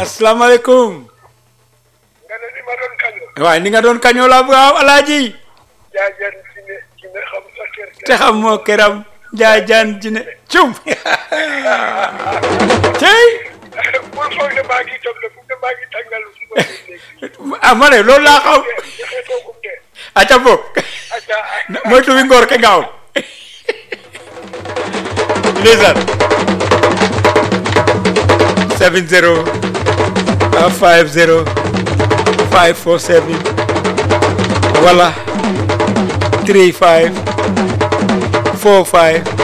asalaamaaleykum nga ne ni ma doon kañu waaye ni nga doon kañoo laa bëgg a wax alaaji jaajën ci ne ci ne xam sa kër te xam moo këram jaajaan ji ne cum tey bul foog ne maa ngi toog de fu ne maa ngi tàngal su ma léegi ah ma ne loolu laa xam joxe toogum de aca boog acca moytu wi ngoor ke ngaaw ndeysaan 70 50 547 wala 35 45